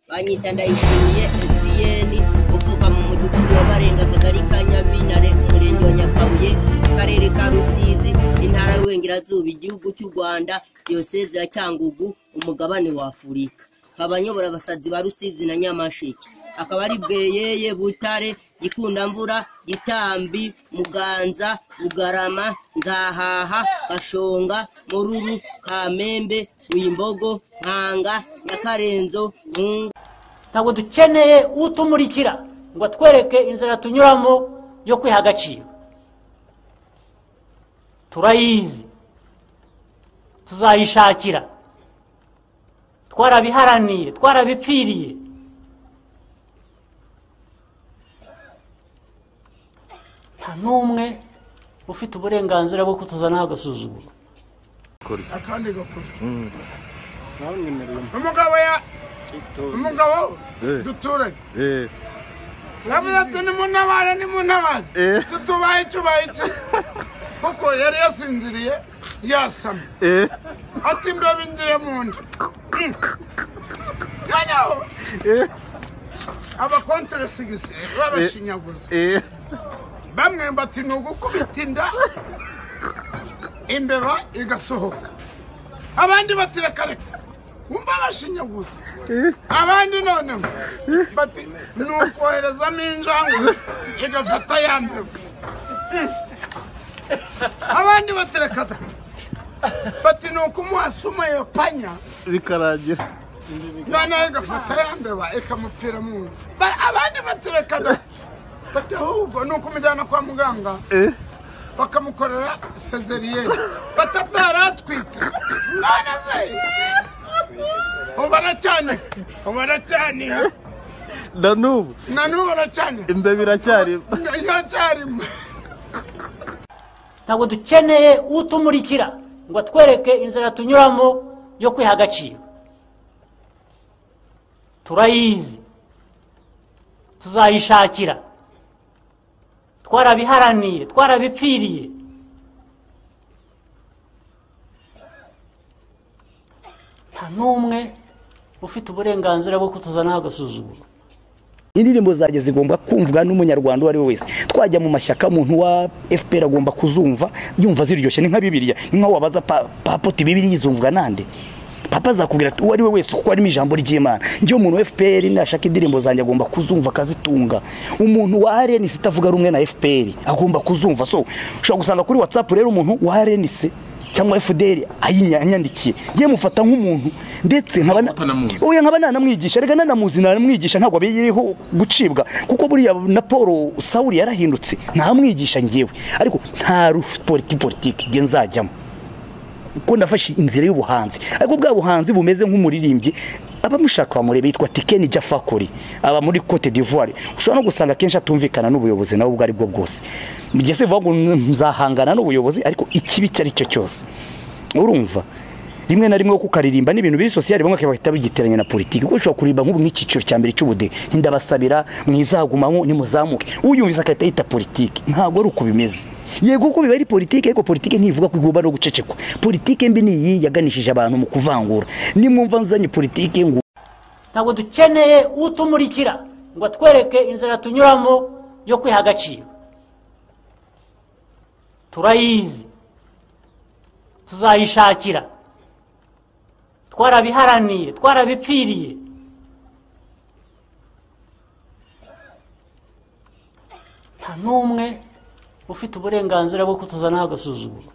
Banyita Ndayishimiye Etienne uvuka mu mudugudu wa Barenga akagari ka Nyabintare umurenge wa Nyakabuye akarere ka Rusizi intara y'Uburengerazuba igihugu cy'u Rwanda diyoseze ya Cyangugu umugabane wa Afurika nkaba nyobora abasazi ba Rusizi na Nyamasheke akaba ari Bweyeye Butare Gikundamvura Gitambi Muganza Bugarama Nzahaha Gashonga Mururu Kamembe Wimbogo Nkanga Nyakarenzo Nkungu ntabwo dukeneye utumurikira ngo atwereke inzira tunyuramo yo kwiha agaciro turayizi tuzayishakira twarabiharaniye twarabipfiriye nta n'umwe ufite uburenganzira bwo kutuzanaho agasuzuguro akandi gakuru ntamwemereye umugabo ya itora umugabo Eh. duturanye Eh, yavuze ati nimuntabare nimuntabare Eh. tutubaye tubaye iki kuko yari yasinziriye yasamye eh, ati imbeho ingiye mu nda noneho eh, abakonteresigisi babashinyaguza eh, bamwemba ati ni ugukubita inda imbeba igasohoka abandi bati reka reka wumva bashinyaguza abandi noneho bati ni ukoherezamo injangwe igafata ya mbeba abandi bati reka da bati ni ukumuhasuma iyo panya bikarangira noneho igafata ya mbeba ikamupfira mu nda Ba- abandi bati reka da bati ahubwo ni ukumujyana kwa muganga Eh, bakamukorera sezeriyeri batataratwite none se ubu baracyane ubu baracyane na n'ubu na n'ubu baracyane imbeba iracyari iracyarimo ntabwo dukeneye utumurikira ngo atwereke inzira tunyuramo yo kwiha agaciro turayizi tuzayishakira twarabiharaniye twarabipfiriye nta n'umwe ufite uburenganzira bwo kutuzanaho agasuzuguro indirimbo zanjye zigomba kumvwa n'umunyarwanda uwo ari we wese twajya mu mashyaka umuntu wa fpr agomba kuzumva yumva ziryoshye ni nka bibiliya ni nkaho wabaza pa- papa uti bibiliya izumvwa nande papa azakubwira ati uwo ari we wese kuko harimo ijambo ry'imana njyewe umuntu wa fpr nashaka indirimbo zanjye agomba kuzumva akazitunga umuntu wa rnc itavuga rumwe na fpr agomba kuzumva so ushobora gusanga kuri whatsapp rero umuntu wa rnc cyangwa fdr ayinyandikiye yewe mufata nk'umuntu ndetse nkaba na- Utanamuzi. oya nkaba nanamwigisha rega nanamuzi nanamwigisha ntabwo abiriho gucibwa kuko buriya na paul sawuli yarahindutse ntamwigisha ngewe ariko nta rufu politiki politiki nge nzajyamo kuko nafashe inzira y'ubuhanzi ariko bwa buhanzi bumeze nk'umuririmbyi abamushaka bamureba yitwa tikeni jafakuri aba muri cote d'ivoire ushobora no gusanga akenshi atumvikana n'ubuyobozi nawe ubwo ari bwo bwose mu gihe se vuba ngo nzahangana n'ubuyobozi ariko ikibi icyo ari cyo cyose urumva rimwe na rimwe kukaririmba n'ibintu biri sosiyali bamwe bahita bagiteranya na politiki kuko ushobora kuririmba nk'ubu nk'icyiciro cya mbere cy'ubudehe ndabasabira mwizagumamo nimuzamuke uyumvise agahita yita politiki ntabwo ari uko bimeze yego ko biba ari politiki ariko politiki ntivuga ko igomba no gucecekwa politiki mbi ni iyi yaganishije abantu mu kuvangura nimwumva nzanye politiki ngo ntabwo dukeneye utumurikira ngo atwereke inzira tunyuramo yo kwiha agaciro turayizi tuzayishakira twarabiharaniye twarabipfiriye nta n'umwe ufite uburenganzira bwo kutuzanaho agasuzuguro